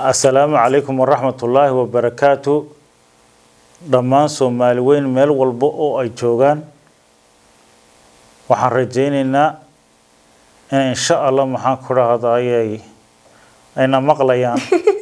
assalaamu calaykum waraxmatullaahi wabarakaatu dhammaan soomaali weyn meel walba oo ay joogaan waxaan rajaynaynaa in insha allah maxaan ku dhahdaayay ayna maqlayaan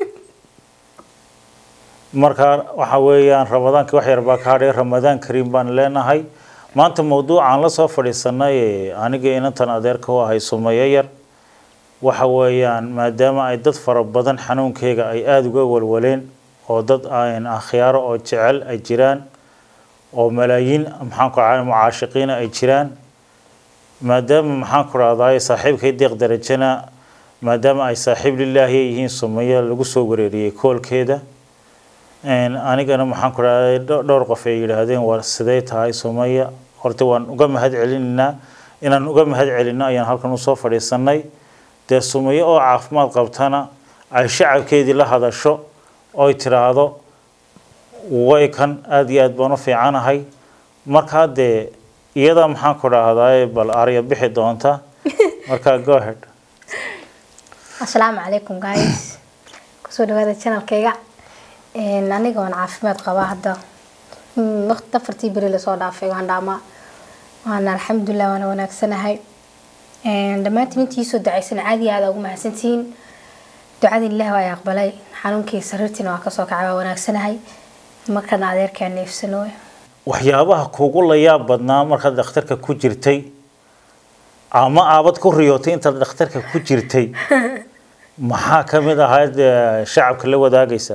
markaa waxa weeyaan ramadaankii wax yar baa ka hadhay ramadaan kariim baan leenahay maanta mawduucaan la soo fadhiisanay aniga inantan adeerka u ahay sumayo yar waxa weeyaan maadaama ay dad fara badan xanuunkeyga ay aada uga walwaleen oo dad aan akhyaaro oo jecel ay jiraan oo malaayiin maxaan ku dhahay mucaashiqiina ay jiraan maadaama maxaan ku dhahdaay saaxiibkay deeq darajana maadaama ay saaxiib lilaahi yihiin sumayo lagu soo wareeriyey koolkeeda anigana maxaan ku dhahday dhowr qof ay yidhaahdeen waa sidee tahay sumaya horta waan uga mahad celinaynaa inaan uga mahad celinno ayaan halkan usoo fadhiisanay dee sumayo oo caafimaad qabtana ay shacabkeedii la hadasho oy tiraahdo way kan aada iyo aad baan u fiicanahay markaa dee iyadaa maxaan ku dhahdaay bal arya bixi doonta markaa go ahead asalaamu calaykum guys kusoo dhawaada channelkayga aniga waan caafimaad qabaa hadda waqti afartii beri lasoo dhaafay waan dhaamaa waana alxamdulilah waana wanaagsanahay dhammaantiin intii soo dacaysana caadi aada ugu mahadsantihiin ducada ilaah waa ay aqbalay xanuunkii sariirtiina waa kasoo kacay waa wanaagsanahay markana adeerkaa neefsano waxyaabaha kuugu layaab badnaa markaad dhakhtarka ku jirtay ama aabad ku riyootay intaad dhakhtarka ku jirtay maxaa ka mid ahayd shacabka la wadaagaysa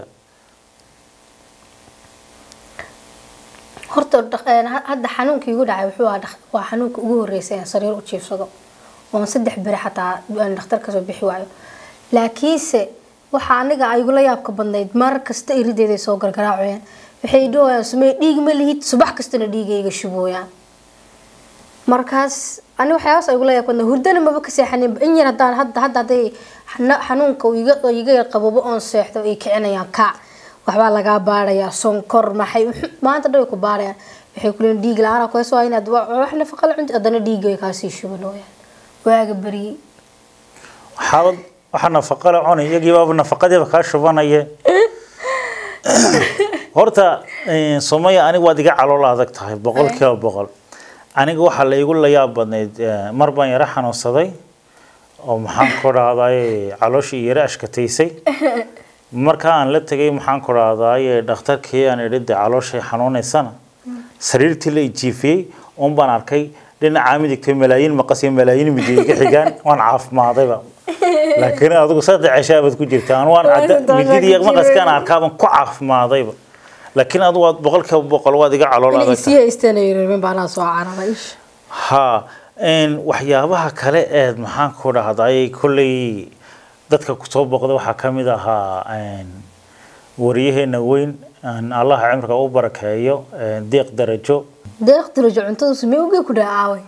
horta hadda xanuunkii igu dhacay wuxuu ahaa waa xanuunka ugu horreysay aan sariir u jiifsado oon saddex beri xataa aan dhakhtar kasoo bixi waayo laakiinse waxaa aniga igula yaabka badnayd mar kasta irideeday soo gargaraacayaan waxay dhahayaan sumey dhiig ma lihid subax kastana dhiigayga shubooyaan markaas ani waxyaabaas igula yaab badnaa hurdana maba ka seexanin in yar haddaan hadda hadda hadday xanuunka iga yar qababo oon seexdo ay kicinayaan kaac waxbaa lagaa baarayaa sonkor maxay maanta dhan way ku baarayaan waxay kuleeyiin dhiig la-aan ku hayso inaad wax nafaqa la cunti haddana dhiigga way kaasii shubanooyaan waaga beriyey waxaabad waxa nafaqa la cunay iyagii baaba nafaqadiiba kaa shubanaya horta sumaya aniga waad iga calool adag tahay boqol kiiba boqol aniga waxaa la igu layaab badnayd mar baan yaro xanuunsaday oo maxaan ku dhahday calooshii yaro ashkataysay markaa aan la tegay maxaan ku dhahdaay dhakhtarkii aan idhi dee calooshay xanuunaysana sariirtii la ijiifiyey un baan arkay dhinacaa midigtay malaayiin maqas iyo malaayiin midig iga xigaan waan caafimaadayba laakiin adigu saddex ceshaabaad ku jirta aan waan mididiiyo maqaskaan arkaaban ku caafimaadayba laakiin adigu waad boqolkiiba boqol waad iga calool adag ha waxyaabaha kale eed maxaan ku dhahdaay kolley dadka kusoo boqda waxaa ka mid ahaa wariyaheena weyn allah cimriga u barakeeyo deeq darajo deeq darajo cuntada sumee uge ku dhacaaway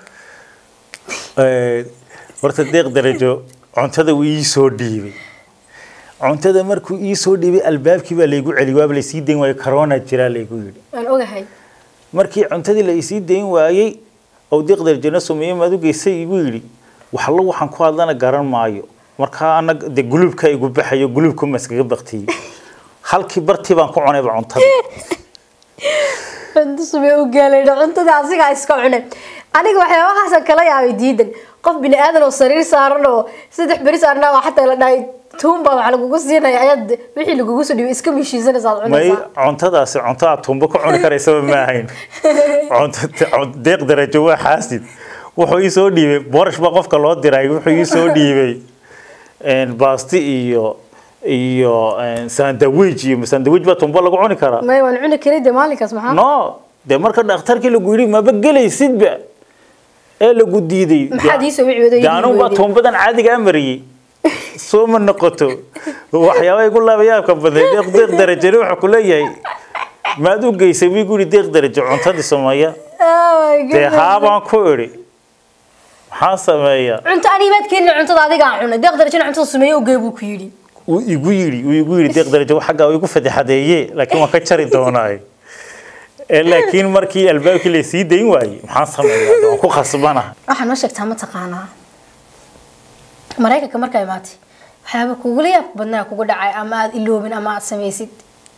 horta deeq darajo cuntada wuu ii soo dhiibay cuntada markuu ii soo dhiibay albaabkii baa laygu celi waaba laysii dayn waayo corona jiraa laygu yidhi waan ogahay markii cuntadii la isii dayn waayey oo deeq darajona sumeeye maad u geysay igu yidhi waxallo waxaan ku hadlana garan maayo markaa anag de guluubka igu baxayo guluubka ma iskaga baktiyey halkii bartii baan ku cunayba cuntada cunto sumee u gaalaydha cuntada asigaa iska cunay aniga waxyaabahaasaan kala yaabay diidan qof bini aadan oo sariir saaran oo saddex beri saarnaa waa xataa la dhahay tuunbaa wax lagugu siinaya ayaad wixii lagugu soo dhibay iska mishiisanaysa aad may cunaysaa cuntadaasi cunto aad tumbo ku cuni karaysaba ma ahayn cunto deeq darajo waa xaasid wuxuu ii soo dhiibay boorash baa qofka loo diray wuxuu ii soo dhiibay baasti iyo iyo sandwich iyo sandwich baa tumbo lagu cuni karaa may waan cuni karay dee maalinkaas maxaa no dee marka dhakhtarkii lagu yidhi maba gelaysidba ee lagu diiday maxaad ii soo wici wada dee anugu baa tumbadan caadigaa mariyey soo ma noqoto waxyaaba igu laabayaabka baday deeq deeq darajana wuxuu ku leeyahay maad u geysay wiigu yidhi deeq darajo cuntadii sameeya dee haabaan ku idhi maxaa sameeya cunto anibaad keenina cuntada adigaa cunay deeq darajana cuntada sumeeye ogee buu ku yidhi wuu igu yidhi wuu igu yidhi deeq darajo xaggaa igu fadeexadeeye laakiin waan ka jari doonaaye ee laakiin markii albaabkii la sii dayn waayey maxaan sameeyaa waan ku khasbanahay waxaa noo sheegtaa ma taqaanaa maraykanka markaa imaatay waxyaaba kugula yaabka badnaa kugu dhacay ama aad iloobin ama aad samaysid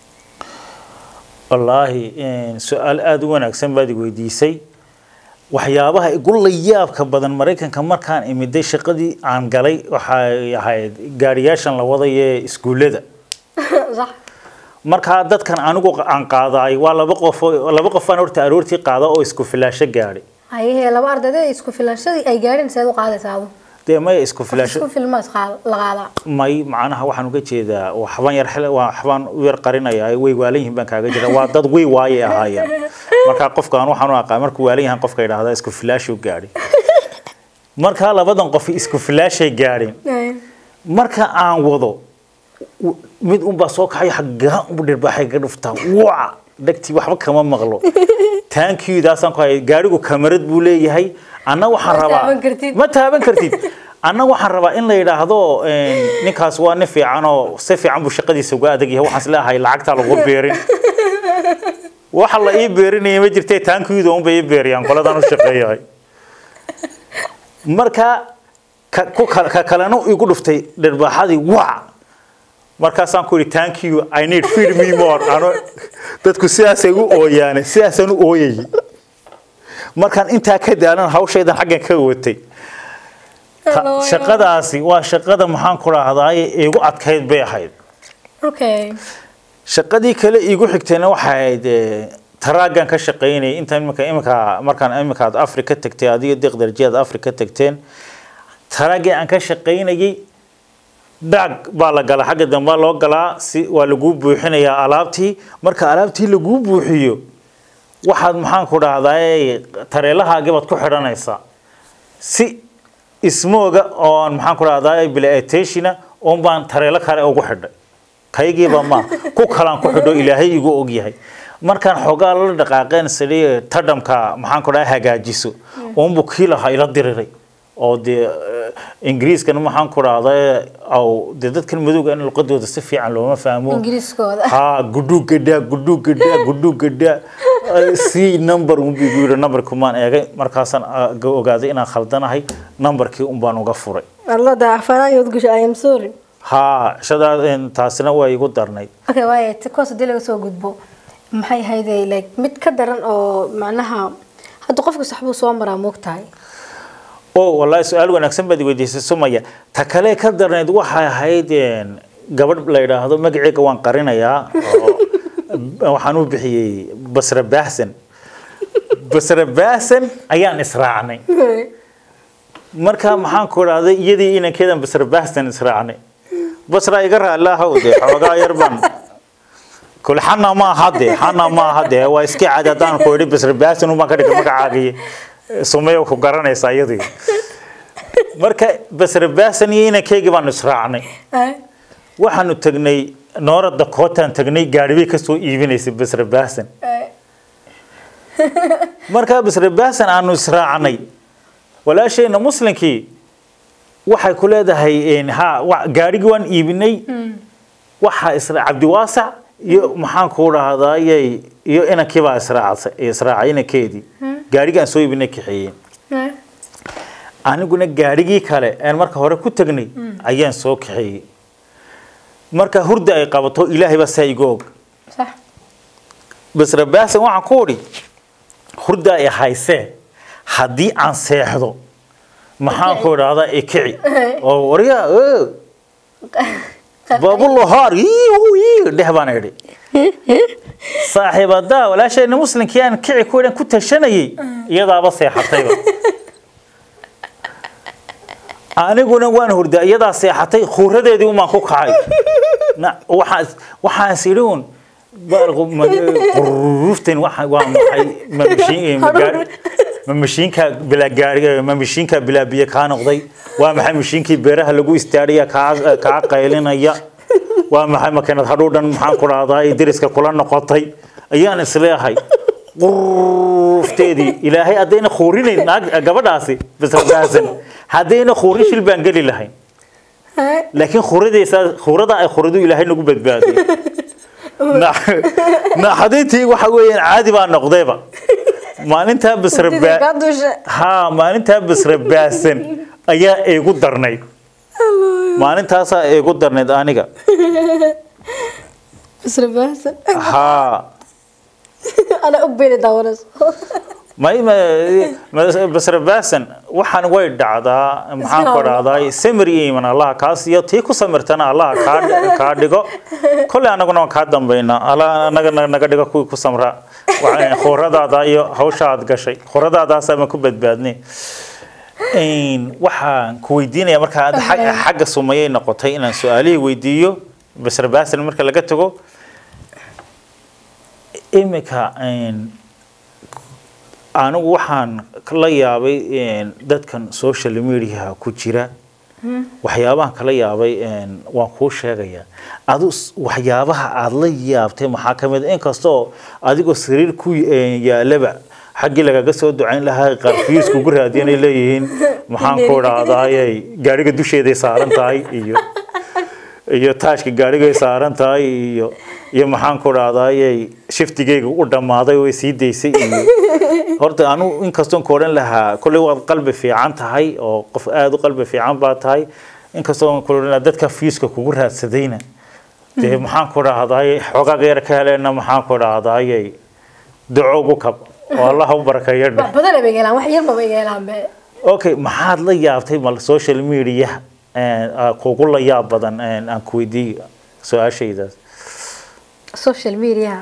wallaahi su-aal aada u wanaagsan baad i weydiisay waxyaabaha igu la yaabka badan maraykanka markaan imiday shaqadii aan galay waxay ahayd gaariyaashan la wadayee iskuullada sax markaa dadkan anigu aan qaadaay waa laba qof oo- laba qofaan horta aroortii qaada oo isku filaasho gaadhay hayehe laba ardayda isku filashadii ay gaadheen seed u qaadaysaa adu dee maya isku filaasho isku filmaas qaad- la qaadaa may macnaha waxaan uga jeedaa waxbaan yar xil- waxbaan u yar qarinayaa way waalan yihiin baan kaaga jira waa dad way waayay ahaayeen markaa qofkaan waxaan u aqaan markuu waalan yahan qofka idhaahdaa isku filaashuu gaadhay markaa labadan qof isku filaashay gaadheen marka aan wado w- mid unbaa soo kaxay xaggaa unbu dhirbaaxay ka dhuftaa waa dhegtii waxba kama maqlo taankiidaasaan ku hayay gaarigu kamarad buu leeyahay anna waxaan Ma rabaa taaban kartid. ma taaban kartid anna waxaan rabaa in la yidhaahdo een, ninkaas waa nin fiican oo si fiican buu shaqadiisa uga adag yahay waxaan isleeyahay lacagtaa lagu beerin waxa la ii beerinaya ma jirtee taankiidu unbay ii beeriyaan qoladaan u shaqeeyahay marka ka ku kal- ka kalena igu dhuftay dhirbaaxadii waa markaasaan ku yidhi thank you i need feed me more ano dadku sidaasay u ooyaane sidaasaan u ooyayay markaan intaa ka daalan hawshaydan xaggan ka watay Ta- shaqadaasi waa shaqada maxaan ku dhahdaay igu adkayd bay ahayd okay shaqadii kale iigu xigtayna waxay ahayd eh, taraagan ka shaqaynayay inta imika imika markaan imika aad afri ka tagtay adiga deqdarjiyaad afri ka tagteen taraagii aan ka shaqaynayay dhaag baa la galaa xagga dambe loo galaa si waa laguu buuxinayaa alaabtii marka alaabtii laguu buuxiyo waxaad maxaan ku dhahdaay tareelahaagii baad ku xidhanaysaa si ismooga oon maxaan ku dhahdaay bilaateshina oon baan tareelo kale ugu xidhay kaygiiba ma ku kalaan ku xidho ilaahay igu ogyahay markaan xoogaa la dhaqaaqeen sidii tadhamka maxaan ku dhahay hagaajiso uunbu kii lahaa ila diriray oo dee eh, ingiriiskana maxaan ku dhahday aw dee dadkan madowga in luqadooda si fiican looma fahmo ingiriiskooda ha gudhu gadhaa gudhu gadhaa gudhu gadhaa si number unbu igu yidhi numberkii maan eegay markaasaan ah, ga- ogaaday inaan khaldanahay numberkii un baan uga furay alla daafanaayood gasho i am sorry ha shadaa taasina waa igu darnayd okay waaye ti koos hadii laga soo gudbo maxay ahayde like mid ka daran oo macnaha hadda qofka saxbuu soo maraa moogtahay oo wallaahi su-aal wanaagsan baad i weydiisay sumaya ta kale ka darnayd waxay ahayd een, gabadh la yidhaahdo magaceega waan qarinayaa oo waxaan u bixiyey basra baahsan basra baahsan ayaan israacnay marka maxaan ku idhahday iyadii inankeedan basra baahsan israacnay basra iga raalaahow dee xoogaa yar baan kul xana ma aha dee xana ma aha dee waa iska cadi haddaan ku idhi basra baahsan umaan ka dhigay magacaagiy sumayo ku garanaysaa iyadii marka basra baahsan iyo inankeygii baanu israacnay waxaanu tagnay noora dakootaan tagnay gaari bay kasoo iibinaysay basra baahsan markaa basra baahsan aanu israacnay walaashayna muslinkii waxay ku leedahay een, ha wa- gaarigii waan iibinay waxaa isra cabdiwaasac iyo maxaan ku dhahdaayey iyo inankii baa israacay israacay inankeedii gaarigii aan soo iibinay kaxeeyey aniguna gaarigii kale aan marka hore ku tagnay ayaan soo kaxeeyey marka hurda ay qabato ilaahay baa saa igu og sax basra baasan waxaan ku udhi hurda ay haysee haddii aan seexdo maxaan ku idhahdaa ikici oo waryaa oo baabulahaar iihu ii dheh baan idhi saaxiibadaa walaashayna muslinkii aan kici ku idhan ku tashanayay iyadaaba seexatayba aniguna waan hurdaa iyadaa seexatay khuuradeedii umaan ku kacay Na- waxaan waxaas idhi un baalku ma- quruuftan waxa waa maxay ma mashiin- ma gaar- ma mashiinka bilaa gaari ma mashiinka bilaa biyo kaa noqday waa maxay mashiinkii beeraha lagu istaadhaya kaa kaa qaylinaya waa maxay makiinad hadhuudhan maxaan ku dhahdaa deriska kula noqotay ayaan isleeyahay quruufteedii ilaahay haddayna khuurinayn naag gabadhaasi bisradaasan haddayna khuurin shil baan geli lahayn laakiin khuuradaysa khuurada ay khuuradu ilaahay nagu badbaadiyo naxadintii waxa weeyaan caadi baa noqdayba maalintaa basra baa kaa duusha ha maalintaa basra baasan ayaa igu darnayd maalintaasaa igu darneyd aniga isra baahsan haa ana og bayna daawanayso may basra baasan waxaan way dhacdaa maxaan ku dhacdaa samir iyo iman allaha kaas iyo tii ku samirtana allaha kaa kaa dhigo kolley anaguna waan kaa dambaynaa allah anaga na- naga dhigo kuwii ku samra Waxa- khuradaada iyo hawsha aad gashay khuradaadaas ama ku badbaadnay Een, waxaan ku weydiinaya marka aad xag- xagga sumayay noqotay inaan su-aalihii weydiiyo basra baasan marka laga tago imika een, anigu waxaan la yaabay een, dadkan social mediaha ku jira waxyaabahan kala yaabay een, waan kuu sheegayaa adu s- waxyaabaha aada la yaabtay maxaa ka mid a inkastoo adigoo sariir ku een, yaalaba xaggii lagaga soo ducayn lahaa qarfiis kugu raadiyanay leeyihiin maxaan ku dhahdaayay gaariga dusheeday saaran tahay iyo iyo taashka gaarigay saaran tahay iyo iyo maxaan ku dhahdaayay shiftigayga u dhammaaday way sii daysay iyo horta anu inkastoon ku odhan lahaa kolley waad qalbi fiican tahay oo qof aada u qalbi fiican baa tahay inkastoon ku odhan lahaa dadka fiiska kugu raadsadayna dee maxaan ku dhahdaayay xoogaa yar ka heleenna maxaan ku dhahdaayay duco ugu kab oo allah u barakeeyo dheh wax badan bay gelaan wax yar ma bay gelaan be okay maxaad la yaabtay mal social media kugu la yaab badan aan ku weydiiyo su-aashaydaas social media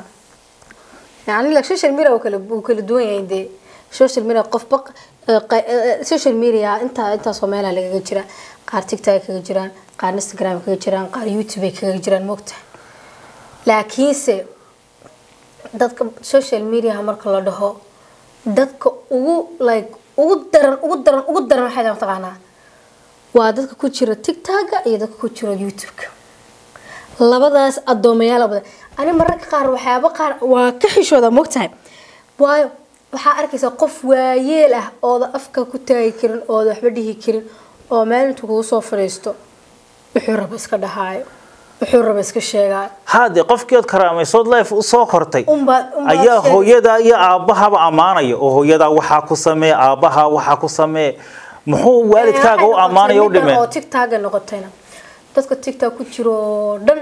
yani like social media uu kala uu kala duwan yahay dee social media qofba eh, qa- eh, social media inta intaasoo meelaha lagaga jira qaar tiktok ay kaga jiraan qaar instagram ay kaga jiraan qaar youtube ay kaga jiraan mogta laakiinse dadka social media marka la dhaho dadka ugu like ugu daran ugu daran ugu daran waxay tahay mataqaanaa waa dadka ku jira tiktoka iyo dadka ku jira youtube-ka labadaas addoomayaal badan ani mararka qaar waxyaaba qaar waa ka xishooda mogtahay waayo waxaa arkaysaa qof waayeel ah ooda afka ku taagi karin ooda waxba dhihi karin oo maalintu kugu soo fadhiisto wuxuu raba iska dhahaayo wuxuu raba iska sheegaayo haade qofkii ood karaamaysood life u soo kortay Unbaad- unbaad ayaa sheegay. hooyadaa iyo aabbahaba ammaanaya oo hooyadaa waxaa ku samee aabbahaa waxaa ku samee muxuu waalidkaaga u ammaanaya u Middan oo dhimeen tiktoka noqotayna dadka tiktok ku jiro oo dhan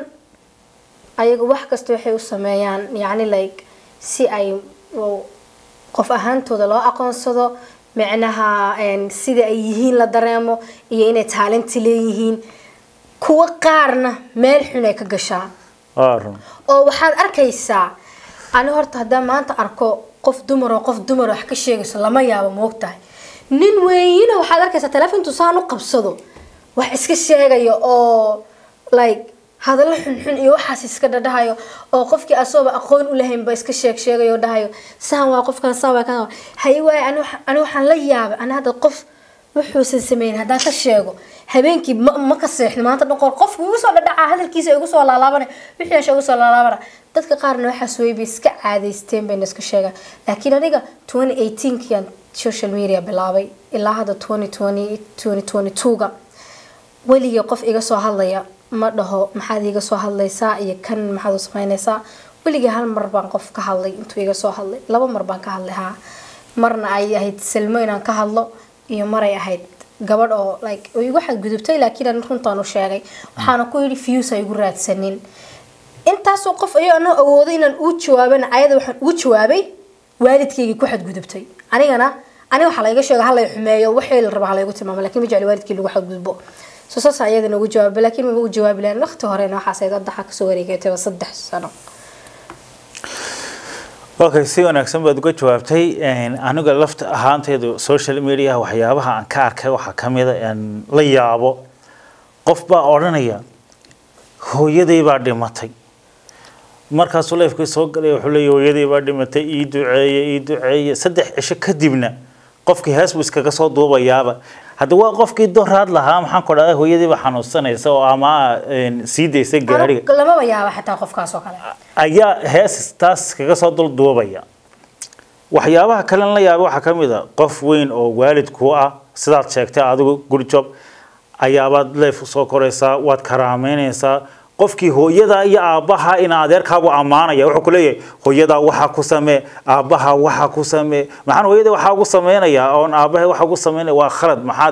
ayaga wax kasta waxay u sameeyaan yacni like si ay oo qof ahaantooda loo aqoonsado micnaha een, sida ay yihiin la dareemo iyo inay taalinti leeyihiin kuwa qaarna meel xun ay ka gashaan Waa run. oo waxaad arkaysaa ani horta haddaan maanta arko qof dumar oo qof dumar wax ka sheegayso lama yaabo moogtahay nin weeyina waxaad arkaysaa telefontu saan u qabsado wax iska sheegayo oo like hadallo xunxun iyo waxaas iska dhadhahayo oo qofkii asooba aqoon u lahaynba iska sheeg sheegayo oo dhahayo saan waa qofkan saan waa kan haye waaye ani waxa- ani waxaan la yaabay ani hadda qof wuxuusan sameyn haddaan ka sheego habeenkii ma, ma ka seexno maanta dhan qofku igu soo dhadhacaa hadalkiisa igu soo laalaabana wixiisha igu soo laalaabana dadka qaarna waxaas way bay iska caadaysteen bayna iska sheegaan laakiin aniga 2018kian social media bilaabay ilaa hadda 2020 2022ga weligii qof iga soo hadlaya ma dhaho maxaad iga soo hadlaysaa iyo kan maxaad u samaynaysaa weligii hal mar baan qof ka hadlay intuu iga soo hadlay laba mar baan ka hadlay haa marna ay ahayd salmo inaan ka hadlo iyo maray ahayd gabadh oo like oo igu xadgudubtay laakiin aan runtaan u sheegay waxaana ku yidhi views ha igu raadsanin intaasoo qof ayuu ana awoodo inaan uu jawaabana ayada waxaan ugu jawaabay waalidkaygii ku xadgudubtay anigana aniga waxaa layga sheega halay xumeeyo waxii la raba halaygu tilmaamo laakiin ma jecli waalidkii lagu xadgudbo so saas ayadana ugu jawaabay laakiin maba u jawaabi lahayn waqti horena waxaas ay daddaxa kasoo wareegatayba saddex sano okay si wanaagsan baad uga jawaabtay Een, aniga lafta ahaanteedu social media waxyaabaha aan ka arkay waxaa ka mid a aan la yaabo qof baa odhanaya hooyaday baa dhimatay markaasuu leefkii soo galay wuxuu leeyahay hooyaday baa dhimatay ii duceeye ii duceeye saddex cisho kadibna qofkii hees buu iskaga soo duubayaaba hadda waa qofkii doraad lahaa maxaan ku dhahday hooyadii baa xanuunsanaysa oo ama een, sii daysa gaariga Anigu lamaba yaaba xataa qofkaas oo kale ayaa hees taas kaga soo dul duubaya waxyaabaha kalen la yaaba waxaa ka mid a qof weyn oo waalid ku ah sidaad sheegtay adigu good job ayaabaad leef soo koraysaa waad karaameynaysaa qofkii hooyada iyo aabbaha ina adeerkaagu ammaanaya wuxuu ku leeyahay hooyadaa waxaa ku samee aabbaha waxaa ku samee maxaan hooyada waxaa ugu sameynayaa oon aabbaha waxaa ugu sameynaya waa khalad maxaad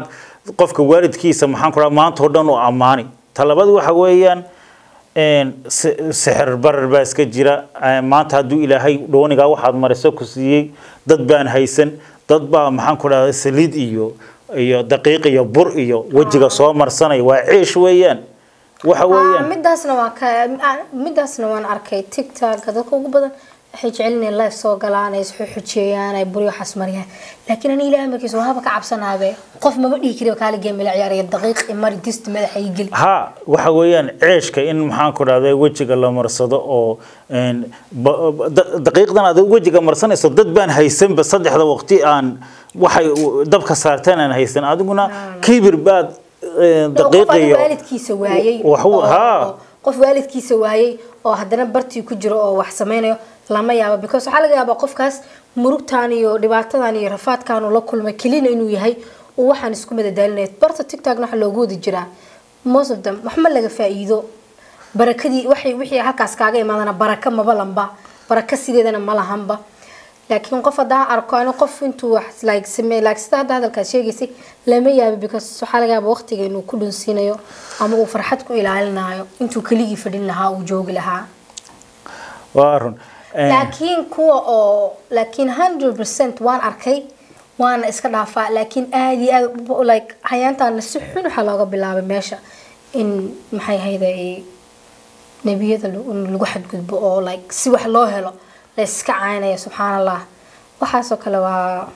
qofka waalidkiisa maxaan ku dhaha maanta oo dhan u ammaani talabada waxa weeyaan een, si- sixir barar baa iska jira Eh, maanta hadduu ilaahay dhoonigaa waxaad mariso ku siiyey dad baan haysan dad baa maxaan ku dhahda saliid iyo iyo daqiiq iyo bur iyo wejiga soo marsanaya waa ciish weeyaan waxa Ah, weeyaan midaasna waan ka ah, midaasna waan arkay tiktok dadka ugu badan waxay jecel inay live soo galaan ay isxuxujeeyaan ay buryo xasmariyaan laakiin ani ilaahay markiisa waaba ka cabsanaabe qof maba dhihi kari kaala geem la ciyaaraya daqiiq imari dist madaxa ii geli ha waxa weeyaan ceeshka in maxaan ku dhahda wejiga la marsado oo een, ba- ba- da- daqiiqdan aad wejiga marsanayso dad baan haysanba saddexda waqti aan waxay u- dabka saarteen aan haysan adiguna kibir baad een, qof daqiiq adiga iyo waalidkiisa waayey wax u- oo- haa. oo- qof waalidkiisa waayey oo haddana bartii ku jiro oo wax sameynayo lama yaabo because waxaa laga yaabaa qofkaas murugtan iyo dhibaatadan iyo rafaadkan uu la kulmay kelina inuu yahay uu waxaan isku madadaalinaya barta tiktokna waxa loogu wadi jiraa most of them wax ma laga faa'iido barakadii waxay wixii halkaas kaaga imaadana baraka maba lanba baraka sideedana ma lahanba laakiin qof haddaan arko ani qof intuu wax like samey like sida hadda hadalkaas sheegaysay lama yaabi because waxaa laga yaaba waqtiga inuu ku dhunsiinayo ama uu farxad ku ilaalinayo intuu keligii fadhin lahaa uu joogi lahaa waa run Een, laakiin kuwa oo laakiin 100% waan arkay waana iska dhaafaa laakiin aad iyo aad like hayaantaana si xun waxaa looga bilaabay meesha in maxay ahayde nebiyada lagu- in lagu xadgudbo oo like si wax loo helo la iska caynaya subxaan allah waxaasoo kale waa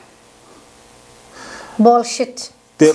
bullshit dee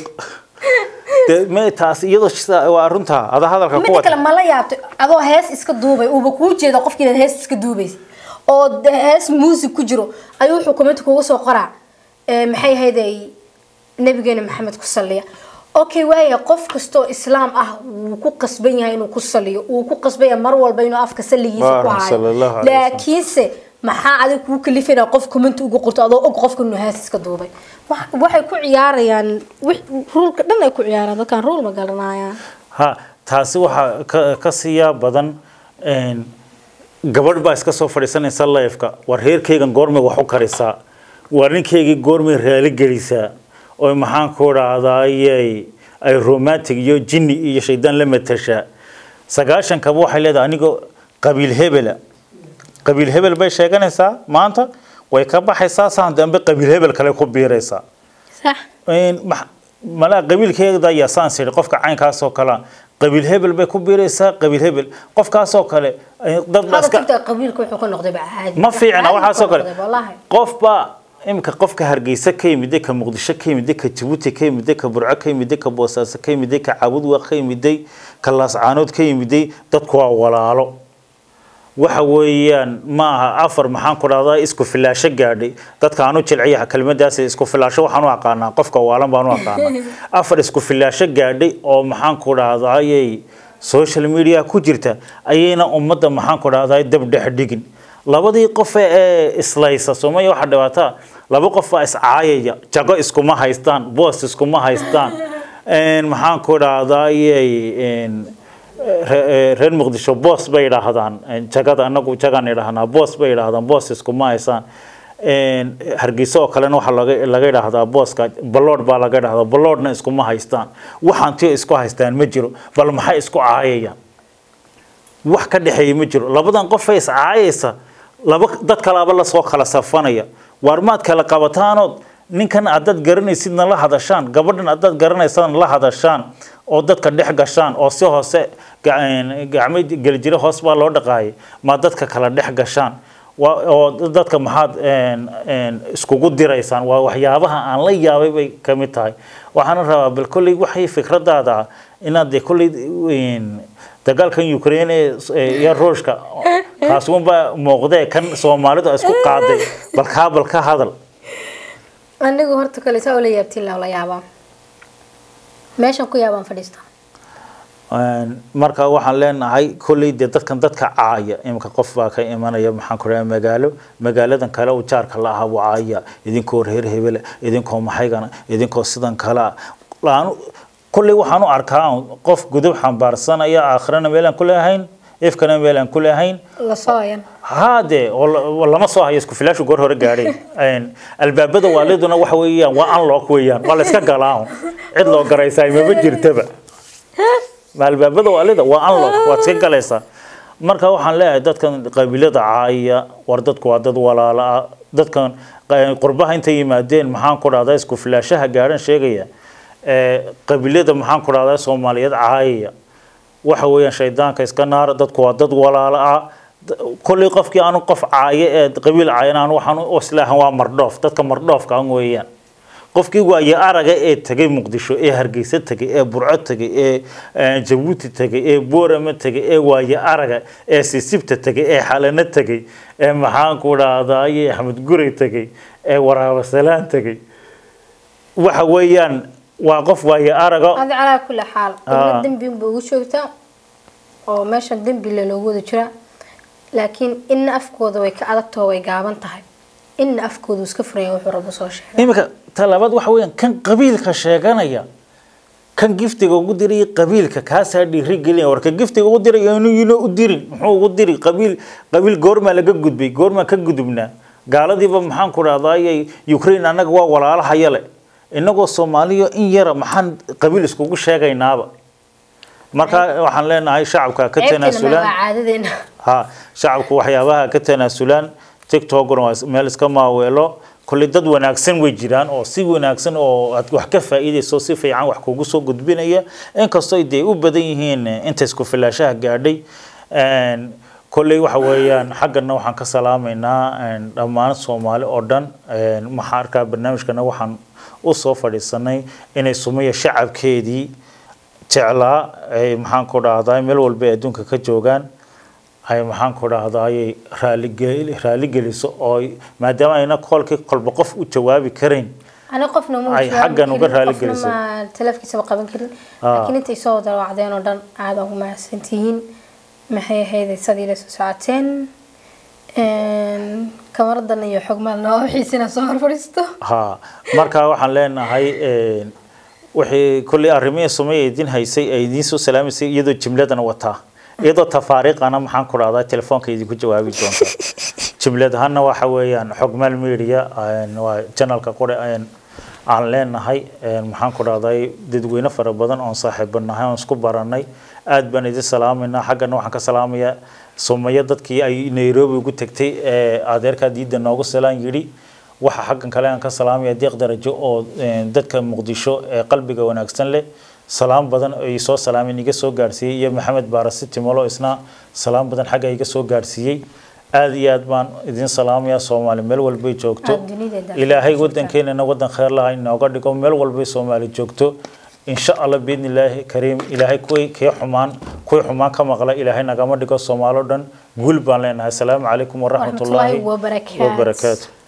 dee me taas iyadoo sida- waa runtaa ada hadalka ku midda wata kale ma la yaabto adoo hees iska duubay uuba kuu jeeda qofkii inaad hees iska duubaysa oo de- hees muusig ku jiro ayuu wuxuu commenti kuga soo qoraa ee, maxay ahayday nabigeena maxamed ku saliya okay waaya qof kastoo islaam ah wuu ku qasban yahay inuu ku saliyo wuu ku qasban yahay mar walba inuu afka saligiisa ku Waa, sallallahu hayo alayhi wasallam. laakiinse maxaa adig kuu kalifina qof commenti ugu qorto adoo og qofka inuu hees iska duubay Wax- waxay ku ciyaarayaan wix- ruulka dhan ay ku ciyaaraan dadkan ruul ma garanayaan ha taasi waxaa ka ka siiyaa badan een, gabadh baa iska soo fadhiisanaysa leefka war reerkaygan goormay wax u karisaa war ninkaygii goormay raali gelisaa oo maxaan ku dhahdaayey ay romantic iyo jinni iyo shaydaan la matashaa sagaashankaba waxay leedahay anigoo qabiil hebela qabiil hebel bay sheeganaysaa maanta way ka baxaysaa saan dambe qabiil hebel kale ku biiraysaa sax een max- malaa qabiilkeeda ayaa saan siri qofka caynkaasoo kale qabiil hebel bay ku biiraysaa qabiil hebel qofkaasoo kale eh, dad baa هذا iska كنت قبيلك wuxuu ka noqday baa caadi ma fiicna Caadi waxaasoo buu ka kale noqday, wallahi qof baa imika qofka hargeysa ka yimiday ka muqdisho ka yimiday ka jabuuti ka yimiday ka burco ka yimiday ka boosaaso ka yimiday ka caabudwa ka yimiday ka laascaanood ka yimiday dadku waa walaalo waxa weeyaan ma aha afar maxaan ku dhahdaa isku filaasho gaadhay dadka aan u jilciya kelmadaas isku filaasho waxaan u aqaanaa qofka waalan baan u aqaanaa afar isku filaasho gaadhay oo maxaan ku dhahdaayay social media ku jirta ayayna ummadda maxaan ku dhahdaay dab dhex dhigin labadii qof ee islaysa soomaya waxaa dhibaataa laba qof baa iscaayaya jago iskuma haystaan boos iskuma haystaan een, maxaan ku dhahdaayay een, re- ee, reer muqdisho boos bay idhaahdaan een, jagada anagu jagaan idhaahnaa boos bay idhaahdaan boos iskuma haysaan een, hargeysa oo kalena waxaa laga laga idhaahdaa booska balood baa laga idhahdaa baloodna iskuma haystaan waxaan tiyo isku haystaan ma jiro bal maxay isku caayayaan wax ka dhexeeya ma jiro labadan qofay iscaayaysa laba dad kalaaba lasoo kala safanaya waar maad kala qabataanood ninkan haddaad garanaysidna la hadashaan gabadhan haddaad garanaysadna la hadashaan oo dadka dhex gashaan oo si hoose ga- gacmo gelijiro hoos baa loo dhaqaayay ma dadka kala dhex gashaan waa- oo dadka maxaad een, een, iskugu diraysaan waa waxyaabaha aan la yaabay bay ka mid tahay waxaana rabaa bal kolley waxay fikradaada ah inaad dee kolley een, dagaalkan ukraine ee- iyo ruushka kaas unbaa muuqdee kan soomaalidu ay isku qaaday bal kaa bal ka hadal anigu horta kale saa ula yaabtiin la yaabaa meeshan ku yaabaan fadhiistaa Een, marka waxaan leenahay kolley dee dadkan dadka caaya iminka qof baa ka imanaya maxaan ku dhahay magaalo magaaladan kale uu jaarka la ahaa buu caaya idinkoo reer hebele idinkoo maxaygana idinkoo sidan kale ah Laan- kolley waxaan u arkaa qof gudub xambaarsanaya aakhirana meel aan ku leehayn ifkana meel aan ku leehayn la sooyan haade oo la- oo lama soo hayo isku filaashu goor hore gaadhay Een, albaabada waaliduna waxa weeyaan waa unlock weeyaan waa la iska galaa cid loo garaysaa maba jirtaba ma albaabada waalida waa unlock waad iska galaysaa marka waxaan leeyahay dadkan qabiilada caaya war dadku waa dad walaala ah dadkan qa- qurbaha intay yimaadeen maxaan ku dhahdaa isku filaashaha gaadhan sheegaya ee qabiilada maxaan ku dhahdaa soomaaliyeed caayaya waxa weeyaan shaydaanka iska naar dadku waa dad walaalo ah D- kolley qofkii aanu qof caaye ee qabiil caayan aan waxaan u islaahan waa mardhoof dadka mardhoofka an weeyaan qofkii waaye araga ee tegay muqdisho ee hargeysa tegay ee burco tegay ee eh, jabuuti tegay ee boorama tegay ee waaye araga ee sisibta tegay ee xalano tegay ee maxaan ku dhahdaye axmed gurey tegay ee waraabasalaan tegay waxa weeyaan waa qof waaye araga adi calaa kulli xaal Ah. dowlad dembi unba ugu joogtaa oo meeshan dembi le loogu wada jiraa laakiin inna afkooda way ka adagtoo way gaaban tahay inna afkooda uu iska furaya wuxuu rabo soo sheegay iminka talabaad waxa weeyaan kan qabiilka sheeganaya kan giftiga ugu diray qabiilka kaasaa dhiiri gelinaya war ka giftiga ugu diray inuu yino u dirin muxuu ugu diri qabiil qabiil goormaa laga gudbay goormaa ka gudubnaa gaaladiiba maxaan ku dhahdaayay ukraine annaga waa walaalahaya le innagoo soomaaliya in yara maxaan qabiil iskugu sheegaynaaba marka waxaan leenahay shacabka ka ceebteena ma tanaasulaan waa caadadeena ha shacabku waxyaabaha ka tanaasulaan tiktokna waa is- meel iska maaweelo kolley dad wanaagsan way jiraan oo si wanaagsan oo aad wax ka faa'iidayso si fiican wax kugu soo gudbinaya inkastoo ay dee u badan yihiin eh, inta isku filaashaha gaadhay Een, kolley waxa weeyaan xaggana waxaan ka salaamaynaa een, dhammaan soomaali oo dhan Een, waxaan arkaa barnaamijkana waxaan u soo fadhiisanay inay sumaya shacabkeedii jeclaa ay maxaan ku dhahdaa meel walba ay adduunka ka joogaan ay maxaan ku dhahdaayay raaligeli raaligeliso oo ay- maadaama ayna kolkii kolba qof u jawaabi karayn ani qofna ma Ay jawaabi xaggan uga karin, raali qofna gelisay. ma teleefkiisaba qaban karin Ah. laakiin intay soo wada wacdeen oo dhan aada ugu mahadsantihiin maxay ahayd sadii la soo socoteen Een, kamaradan iyo xogmaalna waa wixiisina soo hor fadhiisto ha marka waxaan leenahay een, wixii kolley arrimihii sumay idin haysay ay idiin soo salaamaysay iyadoo jimladana wataa iyadoo tafaariiqana maxaan ku dhahdaa telefoonka idinku jawaabi doonta jimlad ahaana waxa weeyaan xogmaal media een, waa janalka qore een, aan leenahay een, maxaan ku dhahday dadweyne fara badan oon saaxiibo nahay oon isku baranay aad baan idin salaamaynaa xaggana waxaan ka salaamayaa sumaya dadkii ay nairobi ugu tagtay ee adeerkaa diidda noogu salaan yidhi waxa xaggan kale aan ka salaamaya deeq darajo oo een, dadka muqdisho ee qalbiga wanaagsan leh salaam badan ay soo salaameen iga soo gaarsiiyey iyo maxamed baarasi timolo isna salaam badan xagga iga soo gaarsiiyey aad iyo aad baan idin salaamaya soomaali meel walbay joogto Aad dunida daafaha ilaahay joogtaan. wadankeenana wadan khayr laha inooga dhigo meel walbay soomaali joogto insha allah biidni illaahi kariim ilaahay kuwii kii xumaan kuwii xumaan ka maqla ilaahay nagama dhigo soomaalo dhan guul baan leenahay asalaamu calaykum waraxmatullaahi Waraxmatullaahi wabarakaatu. wabarakaatu